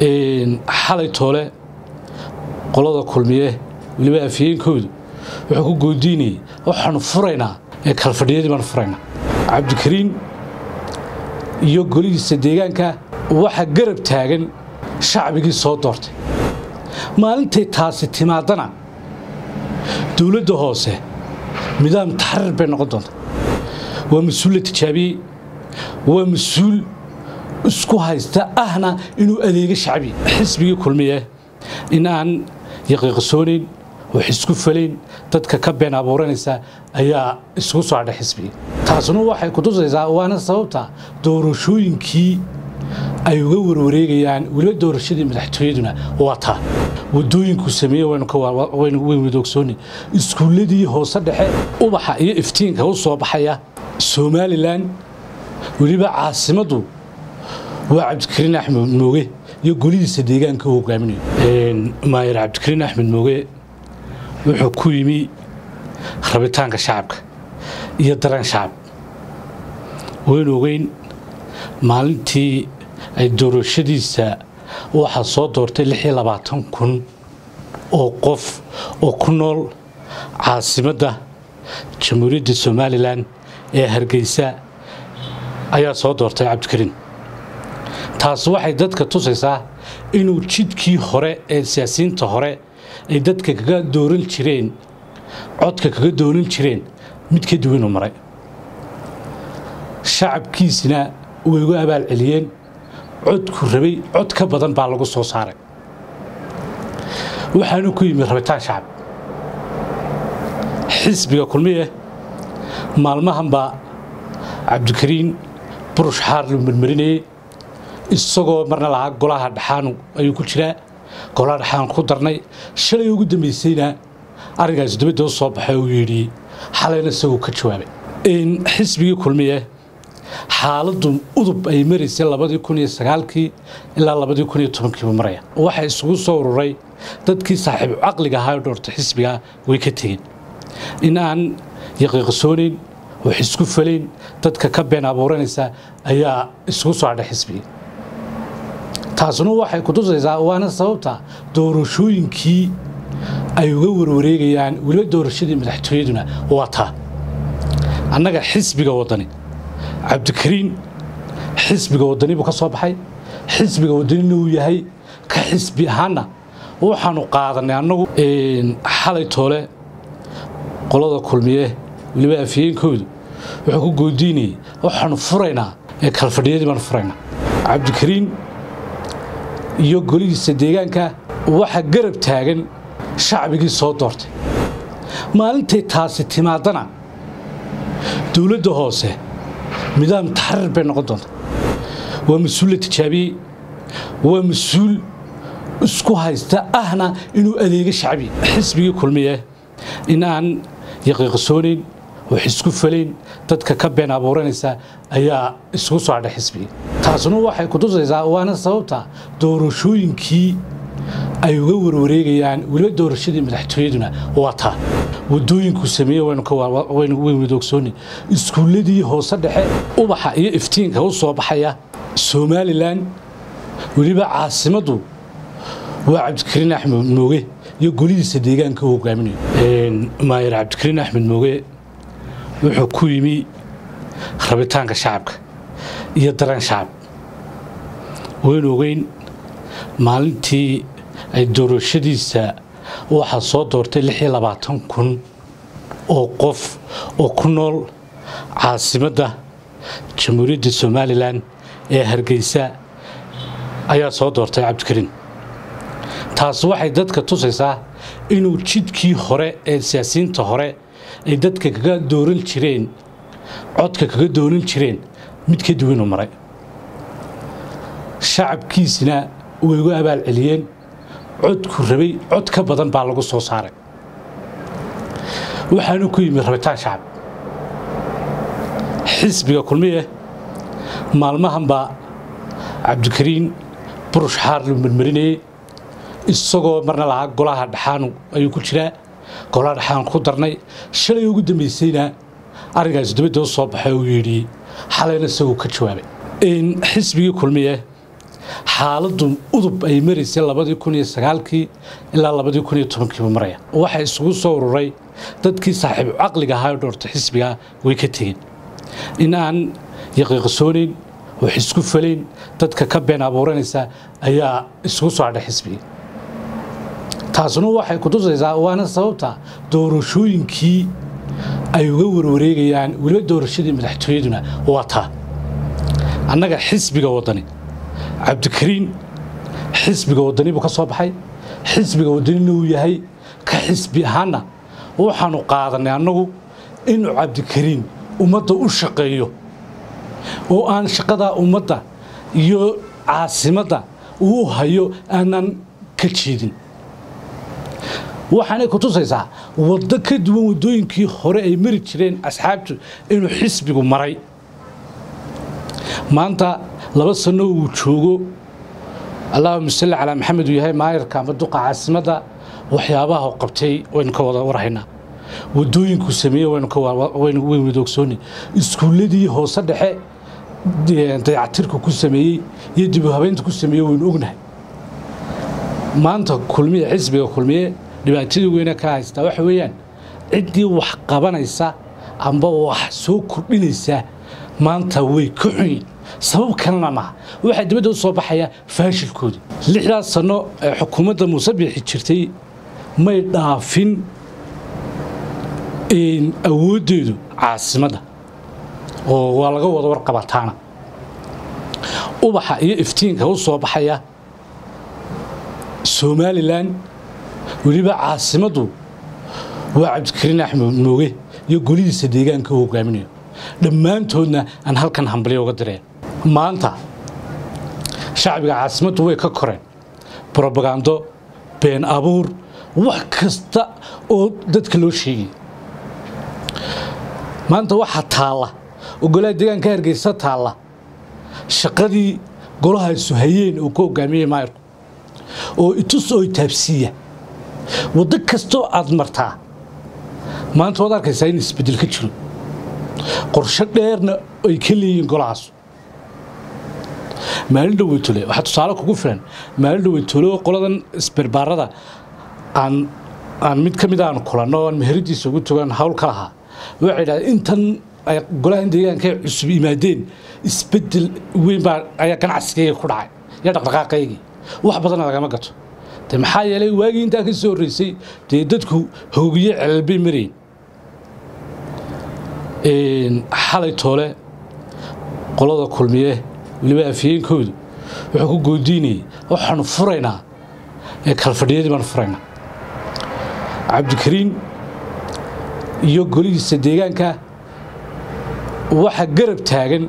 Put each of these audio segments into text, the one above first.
xalay toole qolada kulmiye weliba afyeenkoodu wuxuu ku goodiinayay waxaanu furaynaa ee kalfadhiyadii baanu furaynaa cabdikariin iyo golihiisa deegaanka waxa garab taagan shacbigii soo doortay maalintay taasi timaadana dowladda hoose nidaam taxriir bay noqon doonta waa mas-uul la tijaabiyey waa mas-uul isku haysta ahna inuu adeego shacbi xisbigii kulmiye in aan yaqiiqsoonayn wax isku falayn dadka ka been abuuranaysa ayaa isugu soo hadhay xisbigii taasuna waxay kutusaysaa waana sababta doorashooyinkii ay uga warwareegayaan weliba doorashadii madaxtooyaduna waa taa wadooyinku sameeye waynu wadoogsooni iskuulladii hoose dhexe ubaxa iyo iftiinka u soo baxaya somalilan weliba caasimaddu waa cabdikariin axmed mooge iyo golihiisa deegaanka u hogaaminayo maayar cabdikariin axmed mooge wuxuu ku yimi rabitaanka shacabka iyo dareen shacab waynu ogeyn maalintii ay doorashadiisa waxaa soo doortay kun oo qof oo ku nool caasimadda jamhuuriyadda somalilan ee hargeysa ayaa soo doortay cabdikariin taas waxay dadka tusaysaa inuu jidkii hore ee siyaasiyiinta hore ay dadka kaga dooran jireen codka kaga dooran jireen mid ka duwanuu maray shacabkiisina way ugu abaal celiyeen codku rabay cod ka badan baa lagu soo saaray waxaanu ku yimid rabitaan shacab xisbiga kulmiye maalmahan baa cabdikariin burush xaar lu marmarinayey isagoo marna lahaa golaha dhaxaanu ayuu ku jiraa golaha dhaxaan ku darnay shalay ugu dambaysayna arrinkaasi dabadda u soo baxay uu yidhi xalayna isagoo ka jawaabay xisbigii kulmiye xaaladdu udub ay maraysay labadii kun iyo sagaalkii ilaa labadii kun iyo tobankiiba maraya waxaa isugu soo ururay dadkii saaxiibu caqliga ahaa oo dhoortay xisbiga way ka tegeen in aan yaqiiqsoonayn wax isku falayn dadka ka been abuuranaysa ayaa isugu soo hadhay xisbigii taasuna waxay kutusaysaa waana sababta doorashooyinkii ay uga warwareegayaan weliba doorashadii madaxtooyaduna waa taa annaga xisbiga waddani cabdikariin xisbiga waddani buu ka soo baxay xisbiga waddanina uu yahay ka xisbi ahaanna waxaanu qaadanay annagu xalay toole qolada kulmiye weliba afyeenkoodu wuxuu ku goodiinayay waxaanu furaynaa ee kalfadhiyadii baanu furaynaa cabdikariin iyo golihiisa deegaanka waxa garab taagan shacbigii soo doortay maalintay taasi timaadana dowladda hoose nidaam taxriir bay noqon doonta waa mas-uul la tijaabiyey waa mas-uul isku haysta ahna inuu adeego shacbi xisbigii kulmiye in aan yaqiiqsoonayn wax isku falayn dadka ka been abuuranaysa ayaa isugu soo hadhay xisbigii taasuna waxay kutusaysaa waana sababta doorashooyinkii ay uga warwareegayaan weliba doorashadii madaxtooyaduna waa taa wadooyinku sameeye waynu wadoogsooni iskuulladii hoose dhexe ubaxa iyo iftiinka u soo baxaya somalilan weliba caasimaddu waa cabdikariin axmed mooge iyo golihiisa deegaanka u hogaaminayo maayar cabdikariin axmed mooge wuxuu ku yimi rabitaanka shacabka iyo dareen shacab waynu ogeyn maalintii ay doorashadiisa waxaa soo doortay kun oo qof oo ku nool caasimadda jamhuuriyadda somalilan ee hargeysa ayaa soo doortay cabdikariin taas waxay dadka tusaysaa inuu jidkii hore ee siyaasiyiinta hore ay dadka kaga dooran jireen codka kaga dooran jireen mid ka duwanuu maray shacabkiisina way ugu abaal celiyeen codku rabay cod ka badan baa lagu soo saaray waxaanu ku yimid rabitaan shacab xisbiga kulmiye maalmahan baa cabdikariin burush xaar lu marmarinayey isagoo marna lahaa golaha dhaxaanu ayuu ku jiraa golaha dhaxaan ku darnay shalay ugu dambaysayna arrinkaasi dabadda u soo baxay uu yidhi xalayna isagoo ka jawaabay xisbigii kulmiye xaaladdu udub ay maraysay labadii kun iyo sagaalkii ilaa labadii kun iyo tobankiiba maraya waxaa isugu soo ururay dadkii saaxiibu caqliga ahaa ee dhoorta xisbigaa way ka tegeen in aan yaqiiqsoonayn wax isku falayn dadka ka been abuuranaysa ayaa isugu soo hadhay xisbigii taasuna waxay kutusaysaa waana sababta doorashooyinkii ay uga warwareegayaan weliba doorashadii madaxtooyaduna waa taa annaga xisbiga waddani cabdikariin xisbiga waddani buu ka soo baxay xisbiga waddanina uu yahay ka xisbi ahaanna waxaanu qaadanay annagu inuu cabdikariin ummadda u shaqeeyo oo aan shaqadaa ummadda iyo caasimadda uu hayo aanan ka jeedin waxaanay ku tusaysaa waddo ka duwan waddooyinkii hore ay mari jireen asxaabtu inuu xisbigu maray maanta laba sanno uu joogo allahuma salli calaa maxamed uu yahay maayarka ama duqa caasimadda waxyaabaha qabtay waynu ka wada warhaynaa waddooyinkuu sameeyey waynu wadoogsooni iskuulladii hoose dhexe dayactirka ku sameeyey iyo dib u habeynta ku sameeyey waynu ognahay maanta kulmiye xisbiga kulmiye dhibaatadii weyne ka haystaa waxa weeyaan ciddii wax qabanaysa amba wax soo kordhinaysa maanta way ka xunyiin sabab kalena maaha waxaa dibadda u soo baxaya faashilkoodii lixdaas sanno ee xukuumadda muuse biixi jirtay may dhaafin awooddeedu caasimadda oo waa laga wada warqabataana ubaxa iyo iftiinka u soo baxaya somalilan weliba caasimaddu waa cabdikariin axmed mooge iyo golihiisa deegaanka u hogaaminayo dhammaantoodna aan halkan hambalyo uga direen maanta shacbiga caasimaddu way ka koreen brobagando been abuur wax kasta oo dadka loo sheegay maanta waxaa taalla oo golaha deegaanka hargeysa taalla shaqadii golahaasu hayeen oo ka hogaamiyey maayarku oo itus oo itaabsiiya waddo kastoo aad martaa maanta waad arkaysaa in isbeddel ka jiro qorsho dheerna ay ka leeyihiin golahaas maalin dhaweytole waxaa tusaale kugu filan maalin dhaweytole oo qoladan isbarbaarada aan aan mid ka mid aan kulanno aan meheradiisa ugu togan hawl ka lahaa waxay idhahdeen intan ay golahan deegaanka ay cusub yimaadeen isbeddel weyn baa ayaa ganacsigayga ku dhacay iyo dhaqdhaqaaqaygii wax badana lagama gato de maxaa yeelay waagii intaa ka soo horreysay dee dadku hoogiye celalbay marayn xalay toole qolada kulmiye weliba afyeenkoodu wuxuu ku goodiinayay waxaanu furaynaa ee kalfadhiyadii baanu furaynaa cabdikariin iyo golihiisa deegaanka waxa garab taagan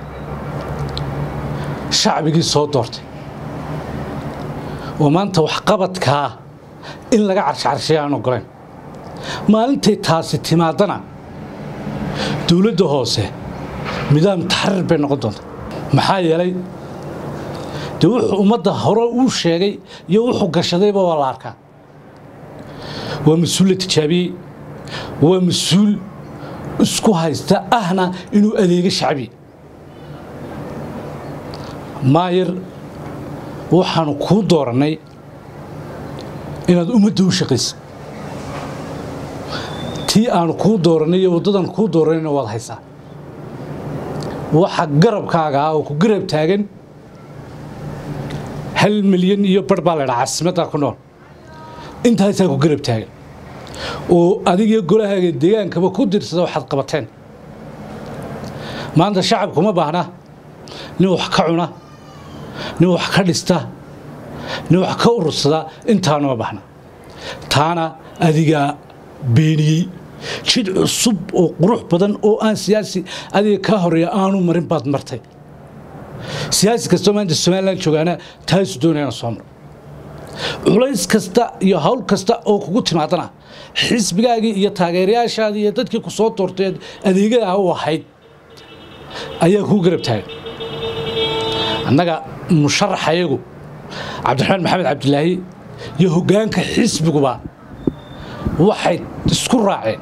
shacbigii soo doortay oo maanta waxqabadkaa in laga carshacarshay aan ogoleen maalintay taasi timaadana dowladda hoose nidaam taxriir bay noqon doonta maxaa yeelay dee wuxuu ummadda hore uu sheegay iyo wuxuu gashadayba waa la arkaa waa mas-uul la tijaabiyey waa mas-uul isku haysta ahna inuu adeego shacbi maayar waxaanu kuu doorannay inaad ummadda u shaqaysa tii aanu kuu doorannay iyo waddadan kuu doorannayna waad haysaa waxa garabkaaga ah oo ku garab taagan hal milyan iyo bar baa laydhaa caasimaddaa ku nool intaasaa ku garab taagan oo adigiyo golahaaga deegaankaba ku dirsada waxaad qabateen maanta shacabkuma baahna nin wax ka cuna nin wax ka dhista nin wax ka urursada intaanuma baahna taana adigaa beeniyey jid cusub oo qurux badan oo aan siyaasi adiga kaa horeeya aanu marin baad martay siyaasi kastoo maanta somalilan joogaana taasu doonayana soo maro culays kasta iyo hawl kasta oo kugu timaadana xisbigaagii iyo taageerayaashaadii iyo dadkii ku soo doortay adeegada u ahayd ayaa kuu garab taagan annaga musharaxayagu cabdiraxmaan maxamed cabdilaahi iyo hoggaanka xisbiguba waxay isku raaceen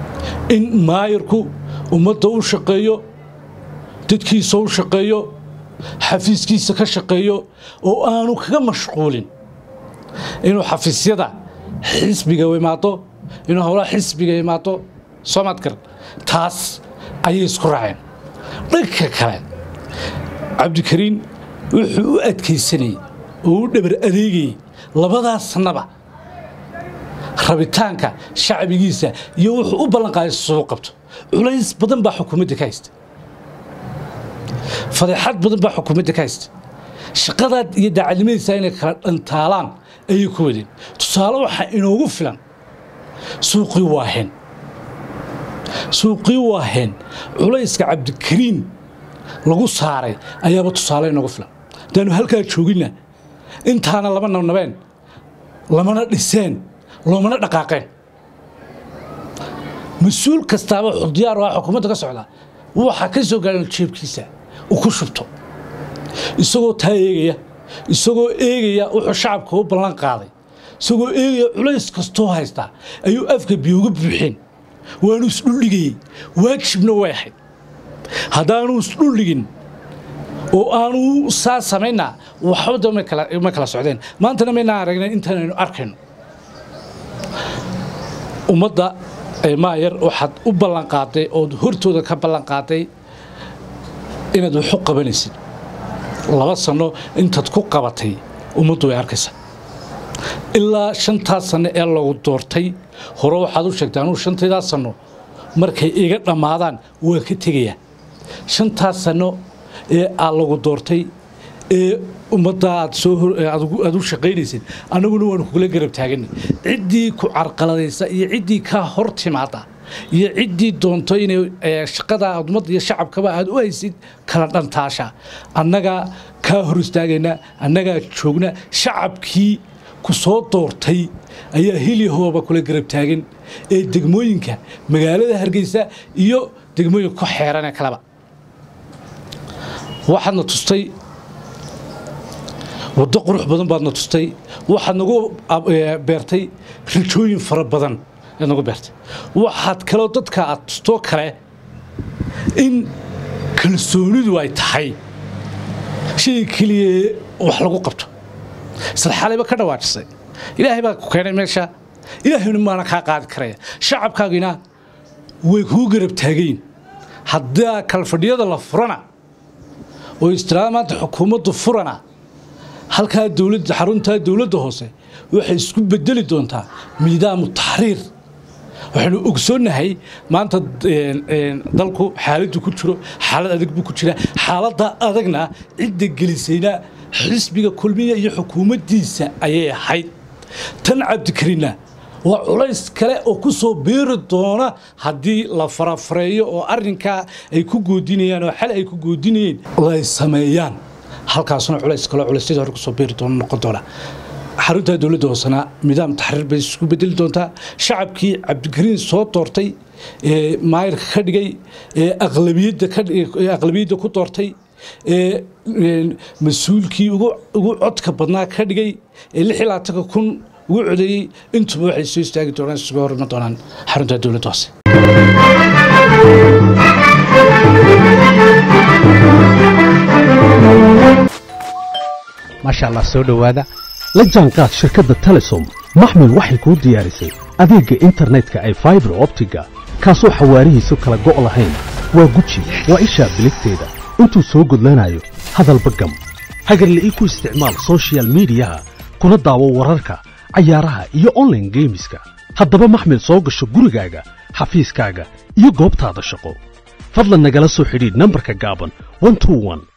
in maayarku ummadda u shaqeeyo dadkiisa u shaqeeyo xafiiskiisa ka shaqeeyo oo aanu kaga mashquulin inuu xafiisyada xisbiga imaado inuu howlaha xisbiga imaado soomaadkar taas ayay isku raaceen dhanka kale cabdikariin wuxuu u adkaysanayey oo u dhabar adeegayey labadaas sannaba rabitaanka shacbigiisa iyo wuxuu u ballanqaaday soo qabto culays badan baa xukuumadda ka haysta fadeexad badan baa xukuumadda ka haysta shaqadaad iyo daacadnimadiisa inay kala dhantaalaan ayay ku wadeen tusaale waxaa inoogu filan suuqii waaheen suuqii waaheen culayska cabdikariin lagu saaray ayaaba tusaale inoogu filan haddaanu halkaa jooginna intaana lama nabnabeen lamana dhiseen loomana dhaqaaqeen mas-uul kastaaba diyaar ah xukuumadda ka socda waxaa ka soo gaadhan jeebkiisa uu ku shubto isagoo taa eegaya isagoo eegaya wuxuu shacabka u ballan qaaday isagoo eegaya culays kastoo haystaa ayuu afka biyuga buuxeen waanu isdhuldhigayey waajibna way ahayd haddaanu isdhuldhigin oo aanu saa samaynaa waxbada ma kala socdeen maantana maynaan aragnay intaanaynu arkayno ummadda maayar waxaad u ballanqaaday ood hortooda ka ballanqaaday inaad waxu qabanaysid laba sanno intaad ku qabatay ummaddu way arkaysaa ilaa shantaas sanno ee lagu doortay hore waxaad u sheegtay anugu shantaydaas sanno markay iga dhammaadaan waa ka tegayaa shantaas sanno ee aad lagu doortay ee ummadda aad soo aad u shaqaynaysid annaguna waanu kugula garab taaganay ciddii ku carqaladaysa iyo ciddii kaa hor timaada iyo ciddii doonto inay shaqada ummadda iyo shacabkaba aad u haysid kala dhantaasha annagaa kaa hor istaagayna annagaa joogna shacabkii ku soo doortay ayaa hilyahooba kula garab taagan ee degmooyinka magaalada hargeysa iyo degmooyinka ku xeeranee kaleba waxaadna tustay waddo qurux badan baadna tustay waxaad nagu beertay rajooyin fara badan aad nagu beertay waxaad kaloo dadka aad tustoo kale in kalsoonidu ay tahay shay keliya wax lagu qabto isla xalayba ka dhawaajisay ilaahay baa ku keenay meesha ilaahayna maana kaa qaadi karaya shacabkaagina way kuu garab taagayin haddaa kalfadhiyada la furana oo istiraada maanta xukuumaddu furana halkaa dowladda xaruntaa dowladda hoose waxay isku bedeli doontaa miidaamu taxriir waxaynu ogsoonnahay maanta dalku xaaladdu ku jiro xaalad adag buu ku jira xaaladda adagna cidda gelisayna xisbiga kulmiya iyo xukuumaddiisa ayay ahayd tan cabdikariinna waa culays kale oo ku soo beeri doona haddii la farafareeyo oo arrinkaa ay ku goodinayaan oo xal ay ku goodinayeen ay sameeyaan halkaasna culays kaloo culaysyada hore kusoo beeri doona noqon doona xarunta dowladda hoosena nidaam taxriir bay isku bedeli doontaa shacabkii cabdikariin soo doortay ee maayirka ka dhigay ee aqlabiyadda ku doortay ee mas-uulkii ugu codka badnaa ka dhigay ee lix iyo labaatanka kun ugu codeeyey intuba waxay soo istaagi doonaan isuga hor iman doonaan xarunta dowladda hoose maasha allah soo dhowaada la jaanqaad shirkadda telesom maxmil waxay kuu diyaarisay adeegga internetka ay faibar optiga kaasoo xawaarihiisu kala go' lahayn waa guji waa ishaa biligteeda intuu soo gudlanayo hadalba gam hagarle ii ku isticmaal sochial midiyaha kuna daawo wararka cayaaraha iyo onlaine geemiska haddaba maxmil soo gasho gurigaaga xafiiskaaga iyo goobtaada shaqo fadlan nagala soo xidhiidh nambarka gaaban